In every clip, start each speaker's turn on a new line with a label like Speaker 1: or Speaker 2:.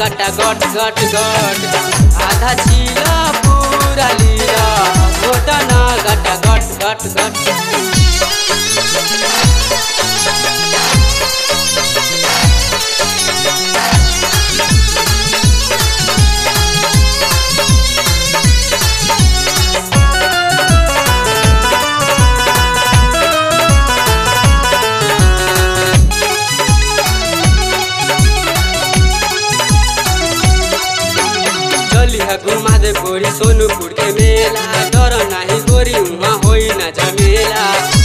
Speaker 1: गटा गट गट गट आधा छिला पूरा लीला घोटना गटा गट गट गट चली है घुमा दे गोरी सोनूपुर के मेला डर नाही गोरी उहाँ होई न झमेला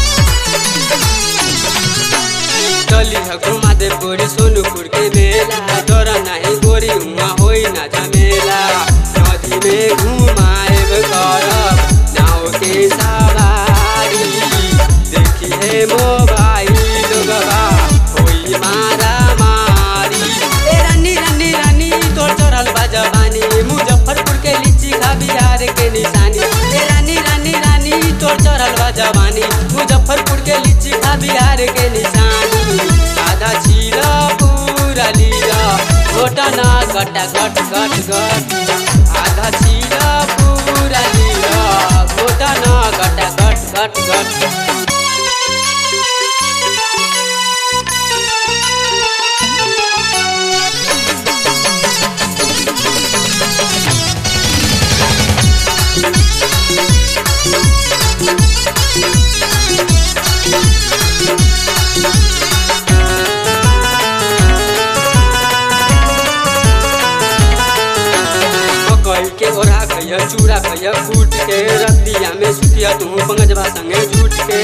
Speaker 1: चली है घुमा दे गोरी सोनूपुर के मेला डर नाही गोरी उहाँ होई न झमेला नदी में घुमाएब करब नाव के सवारी देखी है मोबाइल गवा होई मारा मारी ए रानी रानी रानी तोर चढ़ल बा जवानी मुजफ्फरपुर के लीची खा बिहार के निशानी ए रानी रानी रानी तोर चढ़ल बा जवानी मुजफ्फरपुर के लीची खा बिहार के निशानी आधा छीला पूरा लीला घोटना गटा गट गट गट आधा छीला पूरा लीला घोटना गटा गट गट गट मकई के ओढ़ा खैया चूड़ा खैया कूट के रतिया में सुतिया तू पंगजबा संगे जूट के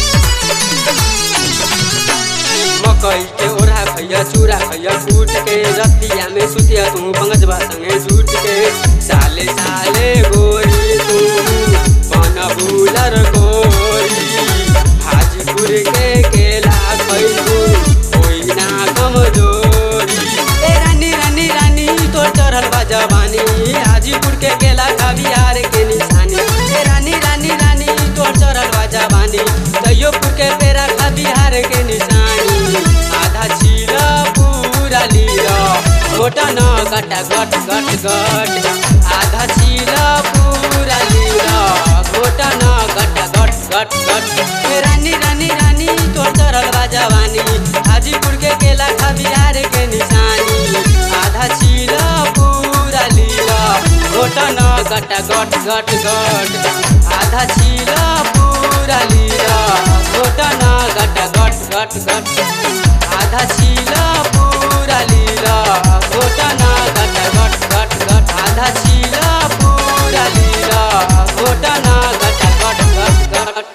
Speaker 1: मकई के ओढ़ा खैया चूड़ा खैया कूट के रतिया में सुतिया तू पंगजबा संगे जूट के साले साले गोरी तू बन भूलर गोरी हाजीपुर के केला खैलू कोई ना कमजोरी ए रानी रानी रानी तोर चढ़ल बा जवानी हाजीपुर के केला खा बिहार के निशानी ए रानी रानी रानी तोर चढ़ल बा जवानी तैयोपुर के पेड़ा खा बिहार के निशानी आधा छीला पूरा लीला घोटा न गटा गट गट गट आधा छीला पूरा लीला घोटा न गटा गट गट गट ए रानी रानी रानी तोर चढ़ल बा जवानी हाजीपुर के केला खा बिहार के निशानी आधा छीला पूरा लीला घोटा न गटा गट गट गट आधा छीला पूरा लीला घोटा न गटा गट गट गट आधा छी